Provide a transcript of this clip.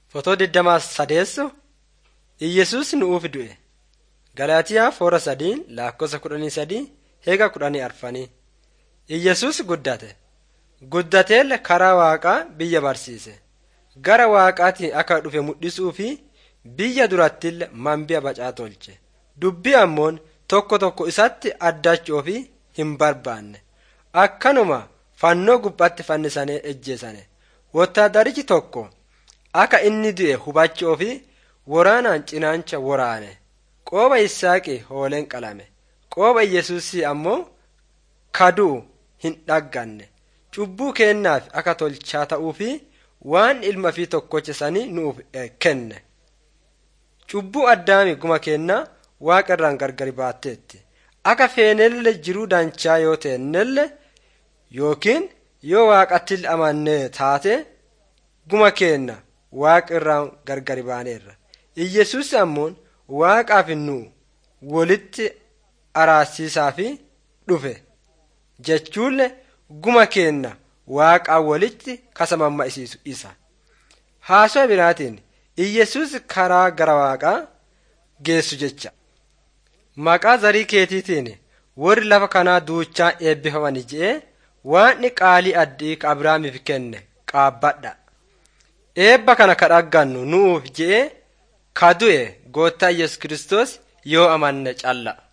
Fotoo digdamaa sadeessu Iyyesuus nu'uuf du'e. Galaatiyaa foora sadiin lakkoofsa kudhanii sadii heega kudhanii arfanii. Iyyesuus guddate. Guddateelle karaa waaqaa biyya barsiise. Gara waaqaatiin akka dhufe mul'isuu fi biyya durattillee mambi'a bacaa tolche. Dubbii ammoon tokko tokko isatti addachuu fi hin barbaanne. Akkanuma fannoo gubbaatti fannisanii ejjeesane. Wotaadarichi tokko akka inni du'e hubachuu fi waraanaan cinaancha waraane. Qooba Yisaaqi hooleen qalame. Qooba Yesuusii ammoo kaduu hin dhagganne. Cubbuu kennaaf akka tolchaa ta'uu fi waan ilma fi tokkocha sanii nuuf kenne. Cubbuu addaami guma kennaa waaqa irraan gargari baatteetti. Akka feenelle jiruu danchaa yoo teennelle yookiin yoo waaqatti amannee taate guma kenna waaqa irraan gargari baaneerra. Iyyesuus ammoon waaqaaf nu walitti araarsiisaa fi dhufe jechuunle guma kenna waaqaa walitti kasa mamma'isiisu isa. Haasoo biraatiin Iyyesuus karaa gara waaqaa geessu jecha. Maqaa zarii keetiitiin warri lafa kanaa duuchaa eebbifamani je'ee waan qaalii addii ka Abrahaamiif kenne qaabbadha. Eebba kana ka dhaggannu nu'uuf je'ee ka du'e goottaa Yesus Kiristoos yoo amanne calla.